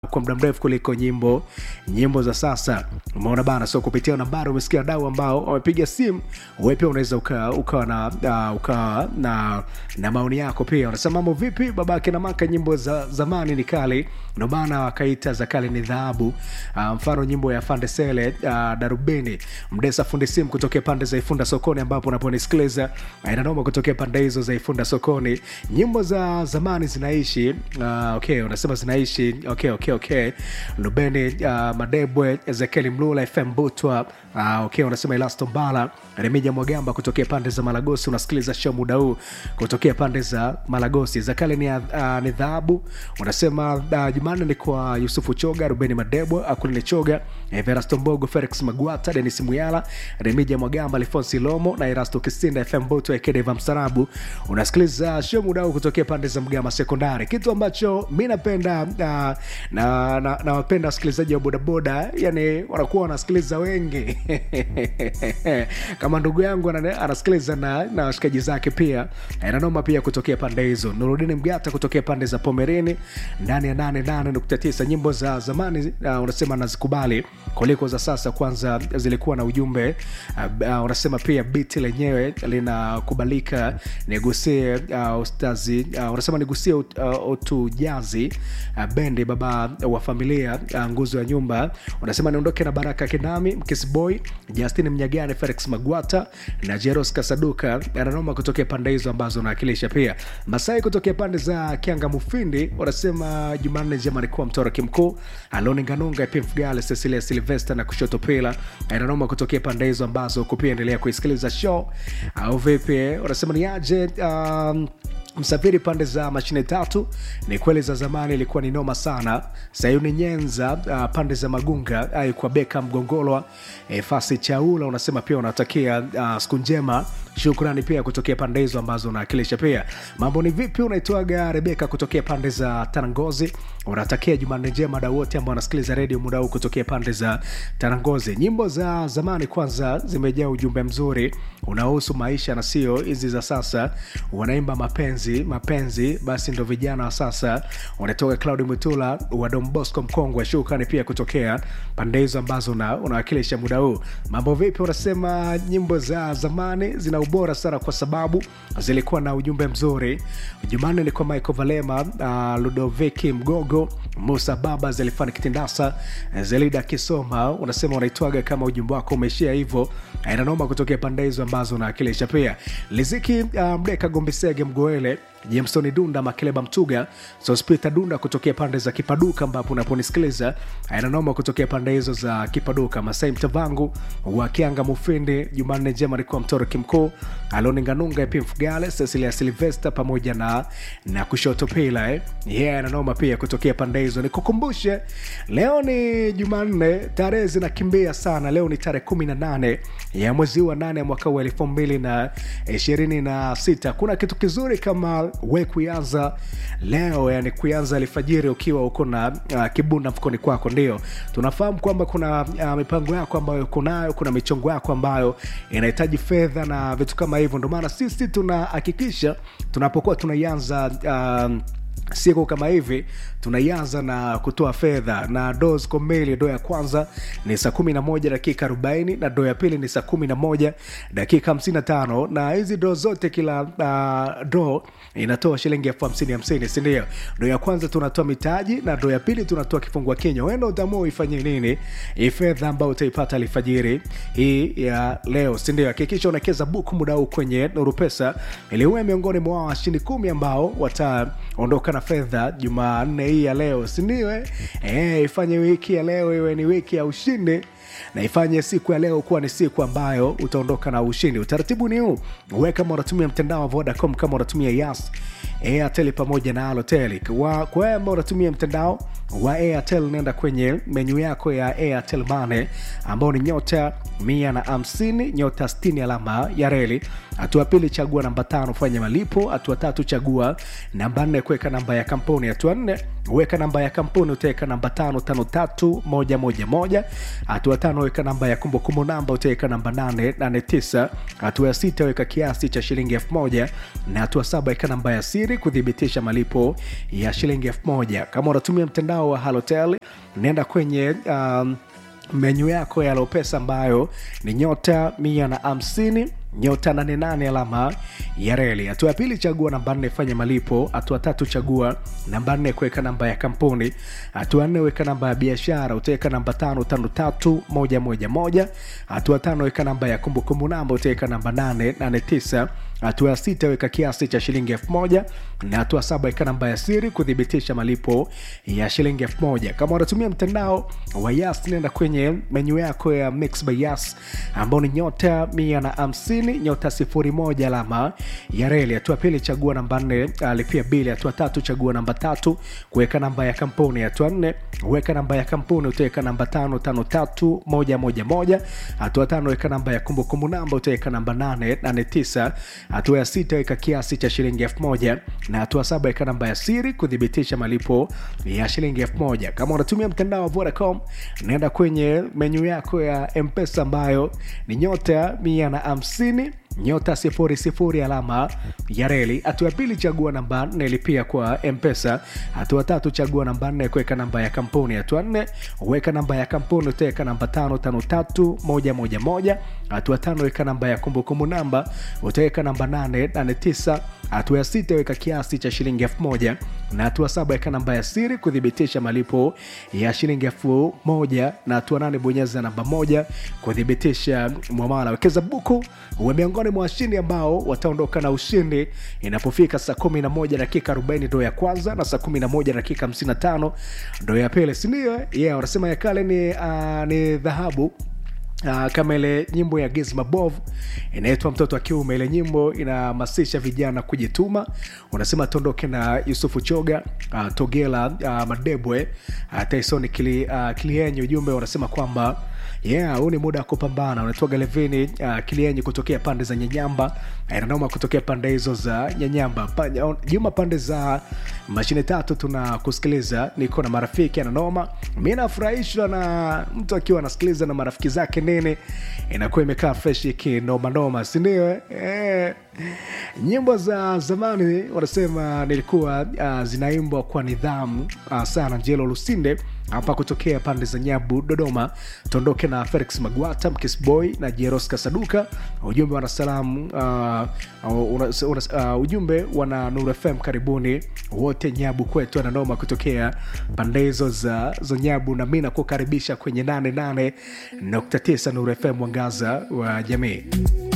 kwa muda mrefu kuliko nyimbo nyimbo za sasa umeona bana so kupitia nambari umesikia wadau ambao wamepiga simu wewe pia unaweza ukawa uka na uh, ukawa na na maoni yako pia unasema mambo vipi babake na maka nyimbo za zamani ni kali ndio maana wakaita za kale ni dhahabu uh, mfano nyimbo ya fandesele uh, darubini mdesa fundi simu kutokea pande za ifunda sokoni ambapo unaponisikiliza uh, inanoma kutokea pande hizo za ifunda sokoni nyimbo za zamani zinaishi uh, okay unasema zinaishi okay okay okay lubeni uh, madebwe ezekieli mlula fm butwa uh, okay unasema elasto mbala remija mwagamba kutokea pande za malagosi unasikiliza show muda huu kutokea pande za malagosi za kale ni, uh, ni dhahabu unasema uh, jumanne ni kwa yusufu choga rubeni madebwe akulini choga everasto mbogo felix magwata denis muyala remija mwagamba alfonsi lomo na erasto kisinda fm butwa ekedeva mstarabu unasikiliza show muda huu kutokea pande za mgama sekondari kitu ambacho mi napenda uh, na nawapenda na, nawapenda wasikilizaji wa bodaboda yani wanakuwa wanasikiliza wengi kama ndugu yangu ana- anasikiliza na, na washikaji zake pia nanoma pia kutokea pande hizo nurudini mgata kutokea pande za pomerini ndani ya 88.9 nyimbo za zamani uh, unasema nazikubali kuliko za sasa kwanza zilikuwa na ujumbe uh, uh, unasema pia biti lenyewe linakubalika nigusie uh, ustazi uh, unasema nigusie ut, uh, utujazi uh, bendi baba wa familia uh, nguzo ya nyumba unasema niondoke na baraka kinami mkisboy justin mnyagane felix magwata na jeros kasaduka ananoma kutokea pande hizo ambazo unawakilisha pia masai kutokea pande za kianga mufindi wanasema jumanne njema alikuwa mtoroki mkuu aloninganunga pimfgale cecilia silvester na kushoto pila ananoma kutokea pande hizo ambazo kupia endelea kuisikiliza show au vipi wanasema ni aje um, msafiri pande za mashine tatu ni kweli za zamani ilikuwa ni noma sana sayuni nyenza uh, pande za magunga ai kwa beka mgongolwa e, fasi chaula unasema pia unatakia uh, siku njema shukrani pia kutokea pande hizo ambazo unawakilisha pia mambo ni vipi unaitwaga rebeka kutokea pande za tarangozi unatakia jumanne njema dau wote ambao wanasikiliza redio muda huu kutokea pande za tarangozi nyimbo za zamani kwanza zimejaa ujumbe mzuri unaohusu maisha na sio hizi za sasa wanaimba mapenzi mapenzi basi ndo vijana wa sasa wanatoka claudi mutula wa Don Bosco mkongwe shukrani pia kutokea pande hizo ambazo una- unawakilisha muda huu mambo vipi unasema nyimbo za zamani zina ubora sana kwa sababu zilikuwa na ujumbe mzuri jumanne ni kwa michael valema uh, ludoviki mgogo musa baba zelifani kitindasa zelida kisoma unasema unaitwaga kama ujumbe wako umeishia hivyo inanoma kutokea pande hizo ambazo unawakilisha pia liziki uh, mdeka gombisege mgoele jameson dunda makeleba mtuga sospita dunda kutokea pande za kipaduka ambapo unaponisikiliza inanoma kutokea pande hizo za kipaduka masai mtavangu wa kianga mufindi jumanne njema alikuwa mtoro kimkuu aloninganunga pimfugale cecilia silvester pamoja na na kushoto pila eh. yeah, inanoma pia kutokea pande hizo nikukumbushe leo ni jumanne tarehe zinakimbia sana leo ni tarehe 18 ya mwezi wa 8 mwaka wa elfu mbili na ishirini na sita kuna kitu kizuri kama we kuanza leo yani kuanza alfajiri ukiwa uko na uh, kibunda mfukoni kwako ndio tunafahamu kwamba kuna uh, mipango yako ambayo uko nayo kuna michongo yako ambayo inahitaji fedha na vitu kama hivyo ndio maana sisi tunahakikisha tunapokuwa tunaianza um, siku kama hivi tunaianza na kutoa fedha na doo ziko mbili doo ya kwanza ni saa 11 dakika 40 na doo ya pili ni saa 11 dakika 55 na hizi doo zote kila uh, doo inatoa shilingi elfu hamsini hamsini sindio doo ya kwanza tunatoa mitaji na doo ya pili tunatoa kifungua kinywa wenda utamua uifanye nini hii fedha ambayo utaipata alfajiri hii ya leo sindio hakikisha unakeza buku muda huu kwenye nuru pesa ili uwe miongoni mwa washindi kumi ambao wataondoka na fedha jumanne hii ya leo sindio eh? Eh, ifanye wiki ya leo iwe ni wiki ya ushindi na ifanye siku ya leo kuwa ni siku ambayo utaondoka na ushindi utaratibu ni huu we kama unatumia mtandao wa vodacom kama unatumia yas airtel pamoja na alotel kwa kwa wewe ambao unatumia mtandao wa airtel nenda kwenye menyu yako ya airtel mane ambao ni nyota mia na hamsini nyota 60 alama ya reli hatua pili chagua namba tano fanya malipo hatua tatu chagua namba nne kuweka namba ya kampuni hatua nne weka namba ya kampuni utaweka namba tano tano tatu moja moja moja hatua tano weka namba ya kumbukumbu namba utaweka namba nane nane tisa hatua ya sita weka kiasi cha shilingi elfu moja na hatua saba weka namba ya siri kuthibitisha malipo ya shilingi elfu moja kama unatumia mtandao mtandao wa halotel nenda kwenye um, menyu yako ya lopesa ambayo ni nyota mia na hamsini nyota 88 alama ya reli hatua ya pili chagua namba nne fanya malipo hatua tatu chagua namba nne kuweka namba ya kampuni hatua nne weka namba ya biashara utaweka namba tano tano tatu moja moja moja hatua tano weka namba ya kumbukumbu namba utaweka namba nane nane tisa hatua ya sita weka kiasi cha shilingi elfu moja na hatua saba weka namba ya siri kuthibitisha malipo ya shilingi elfu moja kama unatumia mtandao wa yas nenda kwenye menyu yako ya mix by yas ambao ni nyota mia na hamsini nyota sifuri moja alama ya reli hatua pili chagua namba nne uh, lipia bili hatua tatu chagua namba tatu kuweka namba ya kampuni hatua nne weka namba ya kampuni utaweka namba tano tano tatu moja moja moja hatua tano weka namba ya kumbukumbu namba utaweka namba nane nane tisa hatua ya sita weka kiasi cha shilingi elfu moja na hatua saba weka namba ya siri kuthibitisha malipo ya shilingi elfu moja kama unatumia mtandao wa vodacom naenda kwenye menyu yako ya mpesa ambayo ni nyota mia na hamsini nyota sifuri sifuri alama ya reli hatua ya pili chagua namba nne lipia kwa mpesa hatua tatu chagua namba nne kuweka namba ya kampuni hatua nne weka namba ya kampuni utaweka namba tano tano tatu moja moja moja hatua tano weka namba ya kumbukumbu namba utaweka namba nane nane tisa hatua ya sita weka kiasi cha shilingi elfu moja na hatua saba weka namba ya siri kuthibitisha malipo ya shilingi elfu moja na hatua nane bonyeza namba moja kuthibitisha mwamala wekeza buku uwe miongoni mwa washindi ambao wataondoka na ushindi inapofika saa 11 dakika 40 ndo ya kwanza na saa 11 dakika 55 ndo ya pili sindio yeah, wanasema ya kale ni, uh, ni dhahabu Uh, kama ile nyimbo ya Gizmabov inaitwa mtoto wa kiume. Ile nyimbo inahamasisha vijana kujituma. Unasema tuondoke na Yusufu Choga, uh, Togela, uh, Madebwe, uh, Tyson Kili, uh, Kilienyi. Ujumbe unasema kwamba yeah, huu ni muda wa kupambana. Unaitwa Galevini uh, Kilienyi kutokea pande za Nyanyamba, Nanoma kutokea pande hizo za Nyanyamba. Pa, Juma pande za mashine tatu tunakusikiliza, niko na marafiki ananoma. Mi nafurahishwa na mtu akiwa anasikiliza na marafiki zake nini, inakuwa imekaa fresh kinomanoma, sindio? Eh, nyimbo za zamani wanasema nilikuwa uh, zinaimbwa kwa nidhamu uh, sana. Njelo Lusinde hapa kutokea pande za Nyabu, Dodoma. Tuondoke na Felix Magwata, Mkisboy na Jeros Kasaduka. Ujumbe wana salamu uh, una, una, uh, ujumbe wana Nur FM, karibuni wote Nyabu kwetu, ananoma kutokea pande hizo za, za Nyabu, na mi nakukaribisha kwenye 88.9 Nur FM, mwangaza wa jamii.